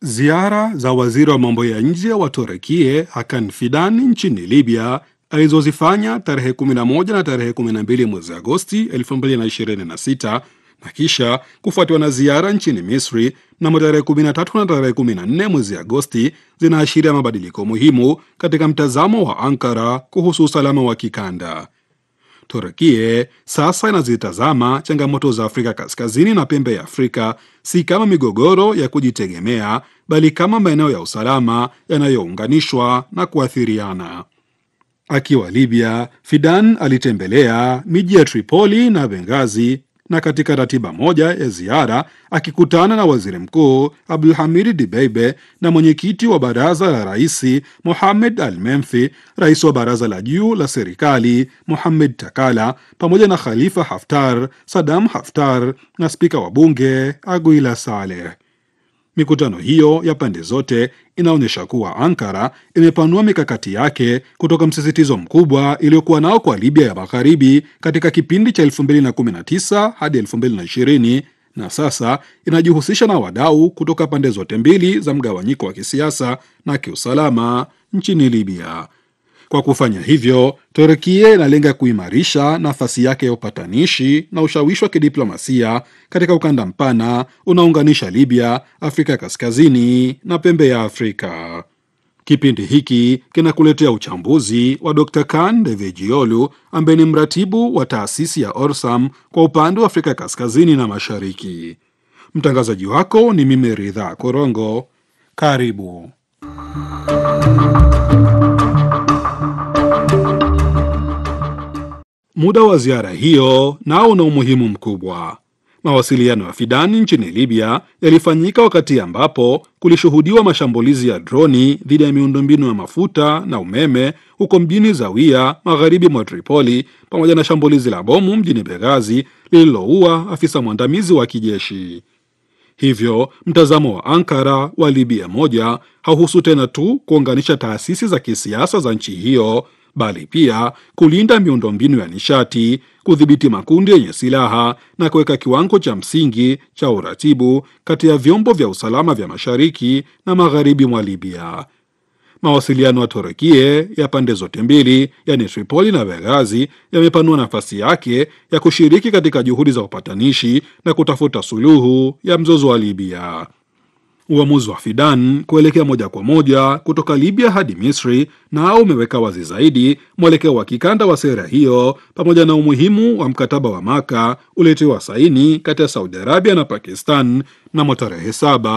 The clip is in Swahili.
Ziara za waziri wa mambo ya nje wa Turekie Hakan Fidan nchini Libya alizozifanya tarehe 11 na tarehe 12 mwezi Agosti 2026 na kisha kufuatiwa na ziara nchini Misri mnamo tarehe 13 na tarehe 14 mwezi Agosti zinaashiria mabadiliko muhimu katika mtazamo wa Ankara kuhusu usalama wa kikanda. Turkie sasa inazitazama changamoto za Afrika Kaskazini na pembe ya Afrika si kama migogoro ya kujitegemea, bali kama maeneo ya usalama yanayounganishwa na kuathiriana. Akiwa Libya, Fidan alitembelea miji ya Tripoli na Benghazi na katika ratiba moja ya ziara akikutana na waziri mkuu Abdulhamid Dibeibe na mwenyekiti wa baraza la raisi Mohamed Al Menfi, rais wa baraza la juu la serikali Mohamed Takala, pamoja na Khalifa Haftar, Sadam Haftar na spika wa bunge Aguila Saleh. Mikutano hiyo ya pande zote inaonyesha kuwa Ankara imepanua mikakati yake kutoka msisitizo mkubwa iliyokuwa nao kwa Libya ya magharibi katika kipindi cha 2019 hadi 2020 na sasa inajihusisha na wadau kutoka pande zote mbili za mgawanyiko wa kisiasa na kiusalama nchini Libya. Kwa kufanya hivyo, Turkia inalenga kuimarisha nafasi yake ya upatanishi na ushawishi wa kidiplomasia katika ukanda mpana unaounganisha Libya, Afrika Kaskazini na pembe ya Afrika. Kipindi hiki kinakuletea uchambuzi wa Dr. Kan Devejiolu ambaye ni mratibu wa taasisi ya Orsam kwa upande wa Afrika Kaskazini na Mashariki. Mtangazaji wako ni mimi Ridha Korongo. Karibu. Muda wa ziara hiyo nao una umuhimu mkubwa. Mawasiliano ya Fidani nchini Libya yalifanyika wakati ambapo kulishuhudiwa mashambulizi ya droni dhidi ya miundombinu ya mafuta na umeme huko mjini Zawiya, magharibi mwa Tripoli, pamoja na shambulizi la bomu mjini Benghazi lililoua afisa mwandamizi wa kijeshi. Hivyo mtazamo wa Ankara wa Libya moja hauhusu tena tu kuunganisha taasisi za kisiasa za nchi hiyo bali pia kulinda miundombinu ya nishati, kudhibiti makundi yenye silaha na kuweka kiwango cha msingi cha uratibu kati ya vyombo vya usalama vya mashariki na magharibi mwa Libya. Mawasiliano ya Turukie ya pande zote mbili, yani Tripoli na Benghazi, yamepanua nafasi yake ya kushiriki katika juhudi za upatanishi na kutafuta suluhu ya mzozo wa Libya. Uamuzi wa Fidan kuelekea moja kwa moja kutoka Libya hadi Misri nao umeweka wazi zaidi mwelekeo wa kikanda wa sera hiyo pamoja na umuhimu wa mkataba wa Maka uliotiwa saini kati ya Saudi Arabia na Pakistan mnamo tarehe saba